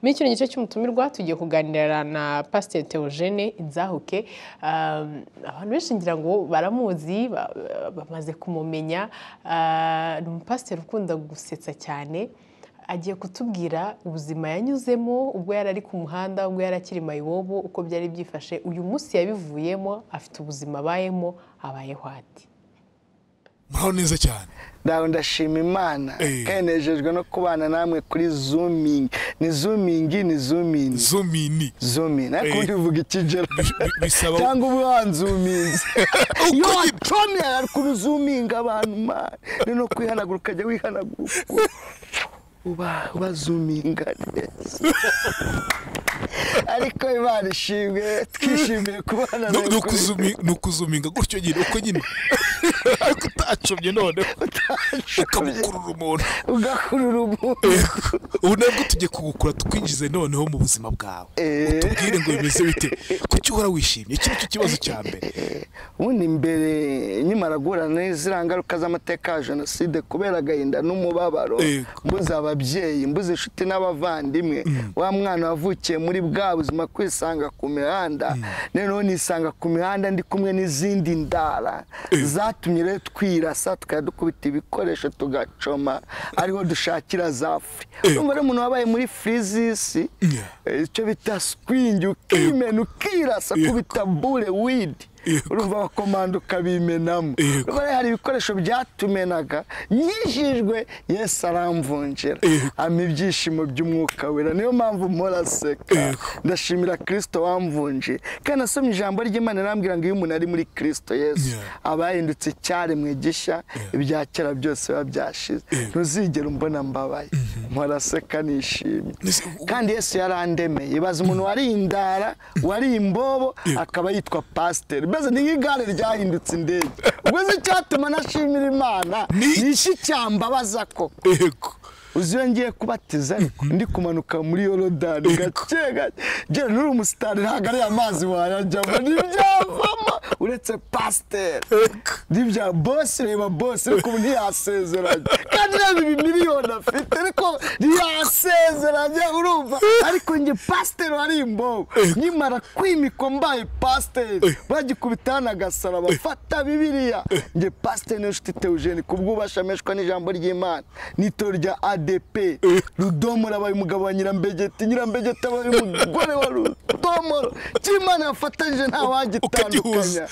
muri kino gice cy'umutumirwa tugiye kuganira na pasiteri Theogene inzahuke abantu benshi ngira ngo baramuzi ba- ba- bamaze kumumenya Ah, ni umupasiteri ukunda gusetsa cyane agiye kutubwira ubuzima yanyuzemo ubwo yari ari ku muhanda ubwo yari akiri mayibobo uko byari byifashe uyu munsi yabivuyemo afite ubuzima abayemo abayeho ati muraho neza cyane ndawe ndashima imana Eh. kandi nejejwe no kubana namwe kuri zoomingi ni zoomingi ni zoomingi zomini zoomingi Eh. ariko ubundi uvuga ikigera bi- bisaba- cyangwa uba wanzuminze iyo Uko nyine. watomye arakuru zoominga abantu mani ni no kwihanagura ukajya wihanagura uko uba uba zoominga neza ariko imana ishimwe twishimiye kubana No- nawe no kuri- kuzumi- ni ukuzuminga gutyo nyine uko nyine ariko utacomye noneho ukamukurura umuntu ugakurura umuntu ubu nabwo tugiye kugukura twinjize noneho mu buzima bwawe Eh. utubwire ngo bimeze bite kuki uhora wishimye iki nicyo kibazo cya mbere ubundi mbere nkimara guhura n'iziriya ngaruka z'amateka ya jenoside kubera agahinda n'umubabaro Yego. mbuze ababyeyi mbuze inshuti n'abavandimwe wa mwana wavukiye muri bwa buzima kwisanga ku mihanda noneho nisanga ku mihanda ndi kumwe n'izindi ndara zatumye rero twirasa tukajya dukubita ibikoresho tugacoma ariho dushakira za furi Yego. umubare umuntu wabaye muri firizisi Yeah. eh, icyo bita sikwingi ukimena ukirasa Yego. kubita bure widi Yego. urumva abakomanda ukabimenamo Yego. Urumva rero hari ibikoresho byatumenaga nyijijwe yesu aramvunjira Yego. ampa ibyishimo by'umwuka wera niyo mpamvu mpora aseka Yego. ndashimira kirisito wamvunjiye kandi nasomye ijambo ry'imana irambwira ngo iyo umuntu ari muri kirisito yesu Yeah. aba yahindutse icyaremwe gishya ibya kera byose biba byashize ntuzigera umbona mbabaye mpora aseka nishimye Mbese- kandi yesu yarandemeye ibaza umuntu wari indara wari imbobo akaba yitwa pasiteri mbese ni nk'igare ryahindutse indege ubwo se icyatuma nashimira imana Ni- ni iki cyambabaza koko yego uzi iyo ngiye kubatiza ariko ndi kumanuka muri yorodani Yego. gake gake ngira nuri umusitari ntabwo ari amazi wayajyamo ntibyavamo uretse pasiteri Yego. n'ibya bose reba bose ariko ubu ntiyasezeranye kandi reba ibi miliyoni afite ariko ntiyasezeranye urumva ariko njye pasiteri wari imbobo nkimara kwimikwa mbaye pasiteri bagikubita hano agasara bafata bibiriya njye pasiteri niyo nshuti teujeni kubw'ubashamishwa n'ijambo ry'imana n'itorero rya adepe rudomoro abaye umugabo wa nyirambegeti nyirambegeti abaye umugore wa rudomoro cy'imana yafatanyije Ukagihuza. ntawagitandukanya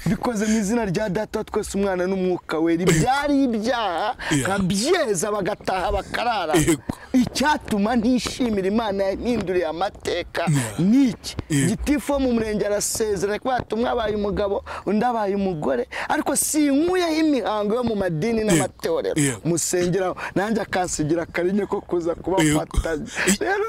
bikoze mu izina rya data wa twese umwana n'umwuka wera ibyari ibyaha Yeah. nkabyeza bagataha bakarara Yego. icyatuma ntishimira imana yahinduriye amateka ni iki Yego. gitifu wo mu murenge arasezerana ko yatumwe abaye umugabo undi abaye umugore ariko sinkuyeho imihango yo mu madini n'amatorero Yego. musengeraho nanjye akansigira akarinye ko kuza kubafatanya Yego. rero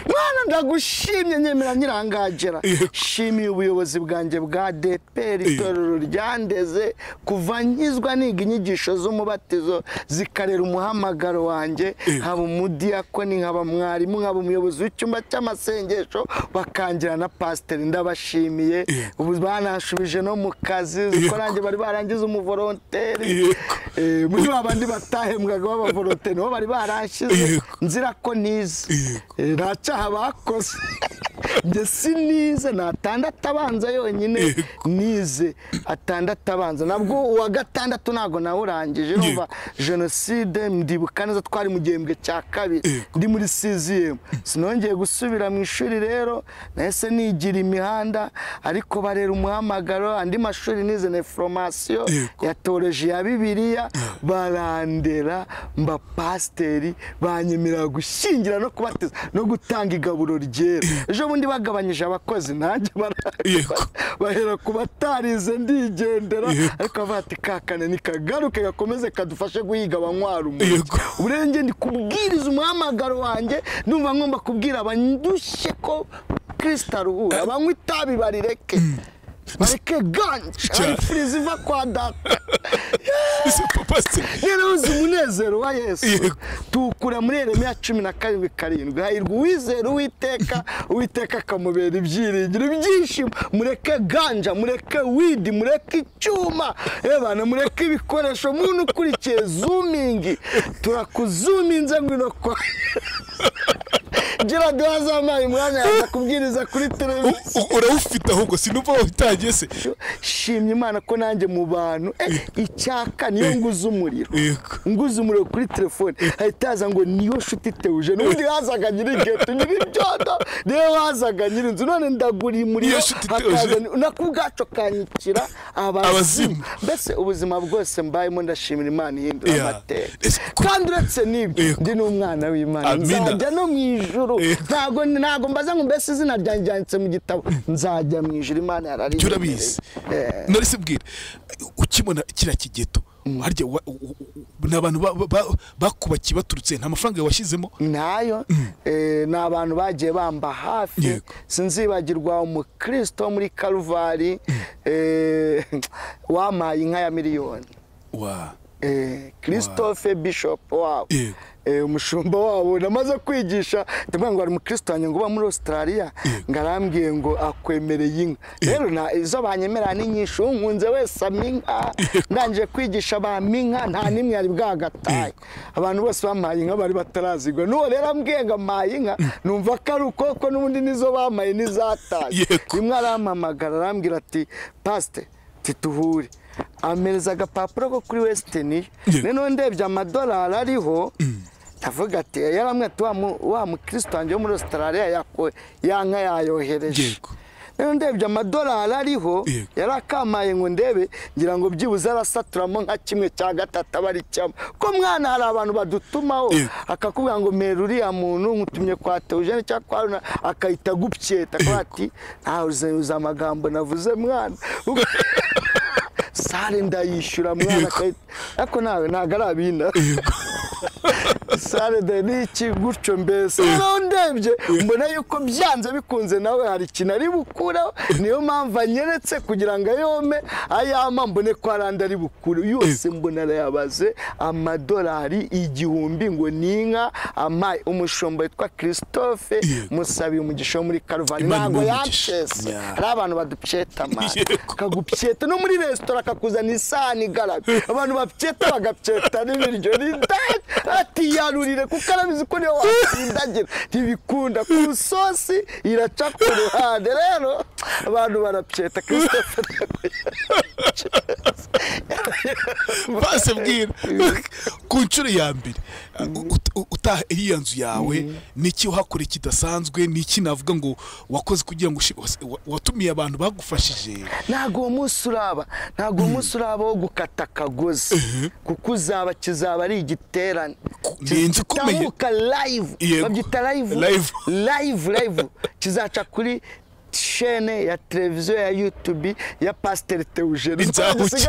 mwana ndagushimye nyemera nyirangagera Yego. shimiye ubuyobozi bwanjye bwa DPR itorero ryandeze kuva nkizwa niga inyigisho z'umubatizo zikarera umuhamagaro wanjye Yego. nkaba umudiyakoni nkaba mwarimu nkaba umuyobozi w'icyumba cy'amasengesho bakangira na pasiteri ndabashimiye Yego. ubu banashubije no mu kazi Yego. ko nanjye bari barangize umuvoronteri Yego. Eh, muri ba bandi batahembwaga b'abavoronteri nibo bari barashyize Yego. nzira ko nize Yego. Eh, nta cyaha bakoze njye sinize ni atandatu abanza yonyine Yego. nize atandatu abanza nabwo uwa gatandatu ntabwo nawe urangije urumva jenoside ndibuka neza twari mu gihembwe cya kabiri Yego. ndi muri siziyemu sinongeye gusubira mu ishuri rero nahise nigira imihanda ariko barera umuhamagaro andi mashuri nize neforomasiyo Yego. ya teoloji ya bibiliya barandera mba pasiteri banyemerera gushyingira no kubatiza no gutanga igaburo ryera ejo bundi bagabanyije abakozi nanjye Yego. bara- bahera ku batarize ndigendera Yego. ariko bavuga ati kakane nikagaruke gakomeze kadufashe guhiga abanywara umugi Yego. uburenge ndi kubwiriza umuhamagaro wanjye ndumva ngomba kubwira abandushye ko kirisita aruhura banywa itabi barireke bareke ganje Cyane. ari furizi iva kwa data ese papa se rero uzi umunezero wa yesu Yego. tuwukura muri yeremiya cumi na karindwi karindwi hahirwa uwizera uwiteka uwiteka akamubera ibyiringiro ibyishimo mureke ganja mureke widi mureke icyuma ebana mureke ibikoresho muntu ukurikiye zumingi turakuzuminze ngwino kwa gira duhaze amayi umwanya yaza kubwiriza kuri televiziyo U- urawufite ahubwo sinumva wawutangiye se shimye imana ko nanjye mu bantu eh, icyaka niyo nguze umuriro Yego. nguze umuriro kuri telefone hahita haza ngo niyo nshuti teuje n'ubundi hazaga nyiri geto nyiri byodo niyo hazaga nyiri inzu none ndagura iyi muriro Niyo nshuti hakaza Theogene. ni- nako ubwacu kanyikira abazimu Abazimu. mbese ubuzima bwose mbayemo ndashimira imana ihindura Yeah. amateka Ese ko- kandi uretse n'ibyo Yego. ndi n'umwana w'imana Amina. nzajya no mu ijuru Yego. ntabwo ntabwo mbaza ngo mbese izina ryanjye ryanditse mu gitabo nzajya mu ijuru imana yarari Jya urabizi nari sibwira ukibona kiriya kigeto harya wa- u- u- ni abantu ba- ba- bakubakiye baturutse nta mafaranga washyizemo nayo eh, ni abantu bagiye bamba hafi Yego. sinzibagirwa umukristo wo muri karuvari eh, wampaye inka ya miliyoni wa Eh, christophe bishop wabo Yego. Eh, umushumba wabo namaze kwigisha ndavuga ngo hari umukristo wanjye ngo uba muri australia Yego. ngo arambwiye ngo akwemereye inka rero na izo banyemerera ni nyinshi unkunze wese ampa inka ndangije kwigisha bampa inka nta n'imwe yari bwagataye abantu bose bampaye inka bari batarazigwa n'uwo rero ambwiye ngo ampaye inka numva ko ari uko ko n'ubundi nizo bamaye n'izataye Yego. rimwe arampamagara arambwira ati pasite tituhure ampereza agapapuro ko kuri wesitini Yego. noneho ndebye amadolari ariho ndavuga ati yaramwe ati wa mu- wa mukristo wanjye wo muri australia yako- ya nka yayohereje Yego. noneho ndebye amadolari ariho Yego. yarakamaye ngo ndebe ngira ngo byibuze arasaturamo nka kimwe cya gatatu aba ari cyamo ko mwana hari abantu badutumaho Yego. akakubwira ngo mera uriya muntu nkutumye kwa teujene cyangwa kwa runa akahita gupyeta akavuga ati ntawe uza amagambo navuze mwana sare ndayishyura mwana Yego. akahita ariko nawe ntabwo ari abina sare de ni iki gutyo mbese noneho ndebye mbona yuko byanze bikunze nawe hari ikintu ari bukureho niyo mpamvu anyeretse kugira ngo ayome ayama mbone ko hari andi ari bukure yose mbona arayabaze amadolari igihumbi ngo ni inka amaye umushumba witwa christophe Yego. musabiye umugisha wo muri karuvani Imana ntabwo imuhe umugisha. yancese Yeah. hari abantu badupyeta mani Yego. kagupyeta no muri resitora kakuzana isahani igaraga abantu bapyeta bagapyeta n'ibiryo n'indage atiyarurire kuko arabizi ko niyo watsindagira ntibikunda ku isosi iraca ku ruhande rero abantu barapyeta christophe base bwira ku nshuro ya mbere ut- ut- utaha iriya nzu yawe n'iki uhakora kidasanzwe n'iki navuga ngo wakoze kugira ngo ushi- wase- wa- watumiye abantu bagufashije ntabwo uwo munsi uraba ntabwo uwo munsi uraba wo gukata akagozi kuko uzaba kizaba ari igiterane Ku- ni inzu ikomeye. kitambuka live Yego. babyita live Live. live live kizaca kuri shene ya televiziyo ya youtube ya pasiteri teujeni Inzahuke.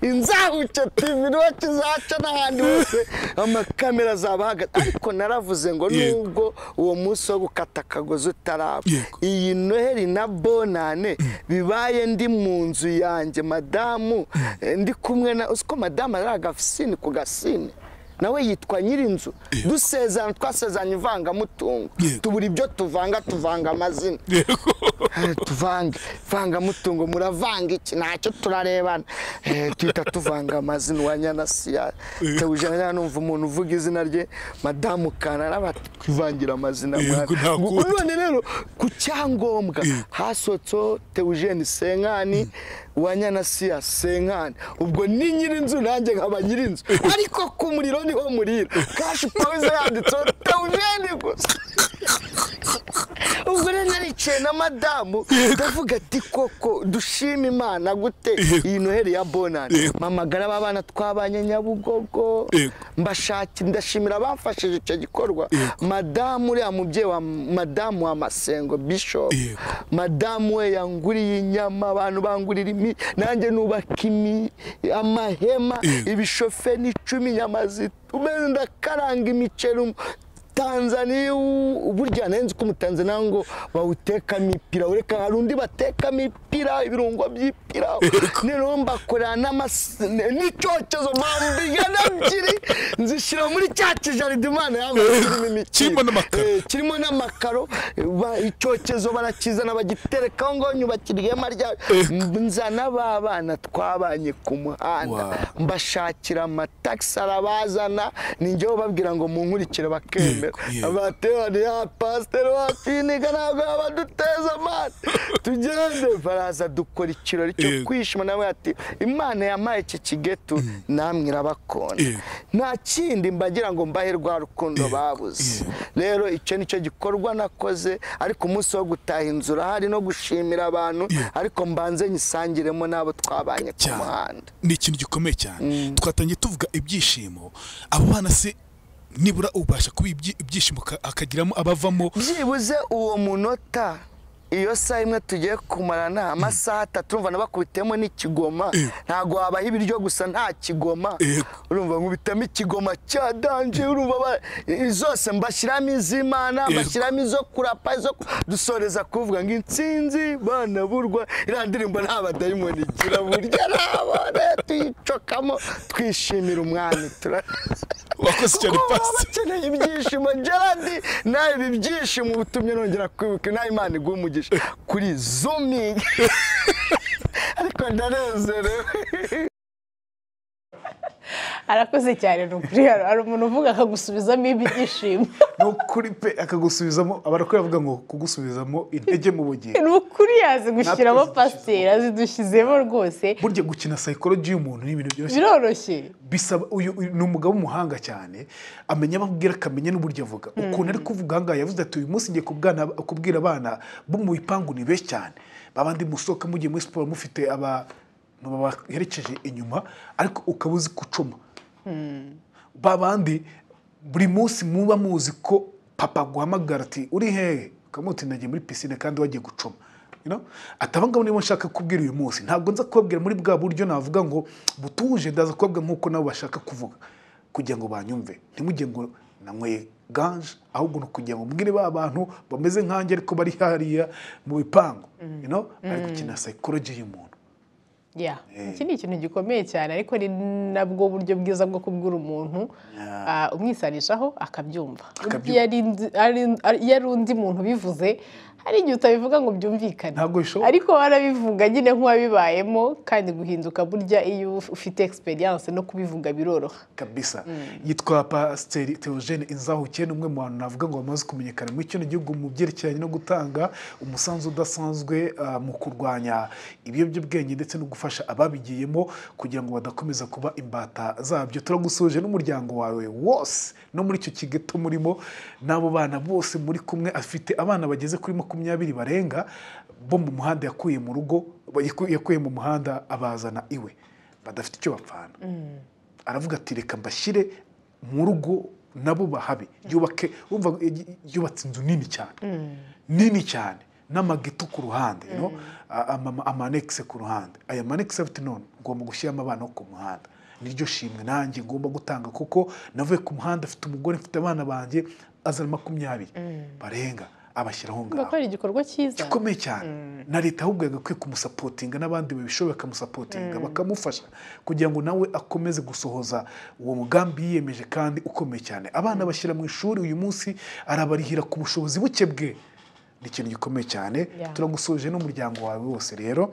inzahuke tv niho kizaca n'ahandi hose amakamera azaba ahagaze ariko naravuze ngo Yego. nubwo uwo munsi wo gukata akagozi utaraba Yego. iyi noheli na bonane bibaye ndi mu nzu yanjye madamu eh, ndi kumwe na usiko madamu ari agafisini ku gasini nawe yitwa nyirinzu dusezerana twasezeranye ivangamutungo Yego. tubura ibyo tuvanga tuvanga amazina Eh, tuvange vangamutungo muravanga iki ntacyo turarebana Eh, duhita tuvanga amazina wa nyanasiya tewujana numva umuntu uvuga izina rye madamu kanara batwivangira amazina Yego, mwana. ntakunda. Ubu none rero ku cyangombwa hasotso teujeni senkani wa nyanasiya senkani ubwo ni nyirinzu nanjye nkaba nyirinzu ariko ku muriro niho murira kashi pawize yanditseho teujeni gusa ubwo rero naricaye na madamu ndavuga ati koko dushima imana gute Yego. iyi noheli ya bonani Yego. mpamagara aba bana twabanye nyabugogo Yego. mbashaki ndashimira abamfashije icyo gikorwa madamu uriya mubyeyi wa madamu wa masengo bishop Yego. madamu we yanguriye inyama abantu bangurira imi nanjye nubaka imi amahema Yego. ibishofe n'icumi inyama zitumeze ndakaranga imiceri um- tanzaniya ubu- burya nari nzi ko umutanzaniya ngo bawutekamo ipira ureka hari undi batekamo ipira ibirungo by'ipira noneho mbakorera n'amasi- n'icyokezo bambiga n'ebyiri nzishyira muri cya kijaride imana yambaye kirimo imikino Kirimo n'amakaro. Eh, kirimo n'amakaro ba- icyokezo barakizana bagiterekaho ngo nyubakiriyemo rya nzana ba bana twabanye ku muhanda Wow. mbashakira amatagisi arabazana ninjye ubabwira ngo munkurikire bakemera Yego, yego. abaterani ya pasiteri wakiniga ntabwo yabaduteza amande tugende baraza dukora ikirori cyo Yego. kwishima nawe ati imana yampaye iki kigetu namwe irabakunda Yego. nta kindi mbagira ngo mbahe rwa rukundo babuze rero icyo ni cyo gikorwa nakoze ariko umunsi wo gutaha inzu urahari no gushimira abantu ariko mbanze nyisangiremo n'abo twabanye ku cyane muhanda ni ikintu gikomeye cyane twatangiye tuvuga ibyishimo abo bana se nibura ubasha kuba ibyi- ibyishimo ka- akagiramo abavamo byibuze uwo munota iyo saa imwe tugiye kumarana amasaha atatu urumva nabakubitemo n'ikigoma ntabwo wabaha ibiryo gusa nta kigoma Yego. urumva nkubitamo ikigoma cya danje urumva ba- i- zose mbashyiramo iz'imana Yego. mbashyiramo izo kurapa izo ku- dusoreza kuvuga ngo insinzi bana burwa iriya ndirimbo nta badayimoni igira burya nabone tuyicokamo twishimira umwami turanezerwa wakoze cyane kuko baba pasi bakeneye ibyishimo gerard nawe ibi byishimo utumye nongera kwibuka nawe imana iguha umugisha kuri zoomingi ariko ndanezerewe arakoze cyane ni ukuri hari hari umuntu uvuga akagusubizamo ibyishimo no kuri pe akagusubizamo abara kuyavuga ngo kugusubizamo intege mu bugingo ni ukuri yazi gushyiramo Natwe zidushyizemo. pasiteri azidushyizemo rwose burya gukina sayikoroji y'umuntu ni ibintu byoroshye biroroshye bisaba uyu uyu ni umugabo w'umuhanga cyane amenya abo abwira akamenya n'uburyo avuga ukuntu ari kuvuga aha ngaha yavuze ati uyu munsi ngiye kubwana- kubwira abana bo mu bipangu ni benshi cyane babandi musohoka mugiye muri siporo mufite abantu babaherekeje inyuma ariko ukaba uzi gucuma babandi buri munsi muba muzi ko papa aguhamagara ati uri hehe ukamuti nagiye muri pisine kandi wagiye gucuma You know? ati abangabo nibo nshaka kubwira uyu munsi ntabwo nza kubabwira muri bwa buryo navuga ngo butuje ndaza kubabwira nk'uko nabo bashaka kuvuga kugira ngo banyumve ntimujye ngo nanyweye ganje ahubwo ni ukugira ngo mbwire ba bantu bameze nkanjye ariko bari hariya mu bipangu You know? ariko kina psychology y'umuntu ya iki ni ikintu gikomeye cyane ariko ni nabwo buryo bwiza bwo kubwira umuntu ah, umwisanishaho akabyumva Akabyumva. Iyo ari ndi- ari- ari- iyo ari undi muntu ubivuze hari igihe utabivuga ngo byumvikane Ntabwo bishoboka. ariko warabivuga nyine nk'uwabibayemo kandi guhinduka burya iyo uf- ufite egisperiyanse no kubivuga biroroha kabisa yitwa pasiteri theogene inzahukiye ni umwe mu bantu navuga ngo bamaze kumenyekana muri kino gihugu mu byerekeranye no gutanga umusanzu udasanzwe ah, mu kurwanya ibiyobyabwenge ndetse no gufasha ababigiyemo kugira ngo badakomeza kuba imbata zabyo turagusuje n'umuryango wawe wose no muri icyo kigeto murimo n'abo bana bose muri kumwe afite abana bageze kuri makumyabiri barenga bo mu muhanda yakuye mu rugo yaku- yakuye mu muhanda abazana iwe badafite icyo bapfana aravuga ati reka mbashyire mu rugo nabo bahabe yubake wumva y- yubatse inzu nini cyane nini cyane n'amageto ku ruhande you know, a- ama- amanekise ku ruhande aya manekise afite none ngomba gushyiramo abana bo ku muhanda niryo shimwe nanjye ngomba gutanga kuko navuye ku muhanda afite umugore mfite abana banjye azana makumyabiri barenga abashyiraho ngaho bakora igikorwa cyiza gikomeye cyane na leta ahubwo yagakwiye kumusapotinga n'abandi babishoboye bakamusapotinga bakamufasha kugira ngo nawe akomeze gusohoza uwo mugambi yiyemeje kandi ukomeye cyane abana bashyira mu ishuri uyu munsi arabarihira ku bushobozi buke bwe ni ikintu gikomeye cyane Yeah. turagusuje n'umuryango wawe wose rero